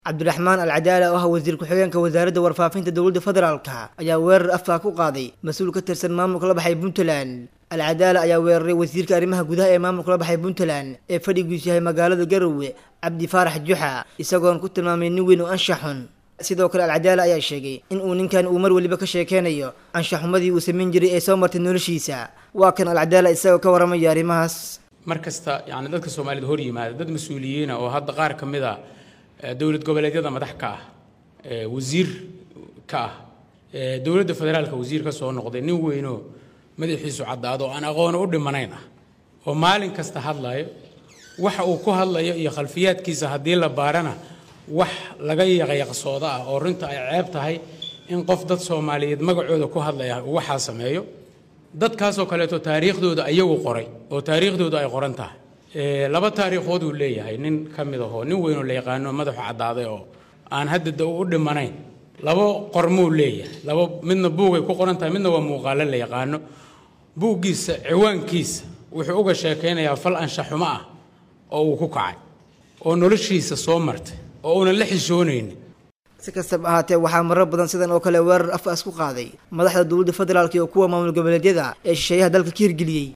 cabdiraxmaan alcadaala oo ah wasiir ku-xigeenka wasaaradda warfaafinta dowladda federaalka ayaa weerar afkaa ku qaaday mas-uul ka tirsan maamulka la baxay puntland alcadaala ayaa weeraray wasiirka arrimaha gudaha ee maamulka la baxay puntland ee fadhigiisu yahay magaalada garowe cabdi faarax juxa isagoon ku tilmaamay nin weyn oo anshaxun sidoo kale alcadaala ayaa sheegay in uu ninkan uu mar weliba ka sheekeynayo anshaxumadii uu samayn jiray ee soo martay noloshiisa waa kan alcadaala isagoo ka waramaya arrimahaas mar kasta yani dadka soomaalida hor yimaada dad mas-uuliyiina oo hadda qaar ka mid a dowlad goboleedyada madax ka ah wasiir ka ah dowladda federaalka wasiir ka soo noqday nin weynoo madaxiisu caddaado oo aan aqoono u dhimanayn ah oo maalin kasta hadlayo waxa uu ku hadlayo iyo khalfiyaadkiisa haddii la baarana wax laga yaqyaqsooda ah oo runta ay ceeb tahay in qof dad soomaaliyeed magacooda ku hadlaya uu waxaa sameeyo dadkaasoo kaleeto taariikhdooda iyagu qoray oo taariikhdooda ay qoran tahay laba taariikhood uu leeyahay nin ka mid ahoo nin weynoo la yaqaano madaxu caddaaday oo aan hadda da u dhimanayn labo qormuu leeyahay laba midna buugay ku qoran tahay midna waa muuqaalo la yaqaano buuggiisa ciwaankiisa wuxuu uga sheekaynayaa fal anshaxumo ah oo uu ku kacay oo noloshiisa soo martay oo uunan la xishoonaynin si kastaba ahaatee waxaa marar badan sidan oo kale weerar afaas ku qaaday madaxda dowladda federaalk iyo kuwa maamul goboleedyada ee shisheeyaha dalka ka hirgeliyey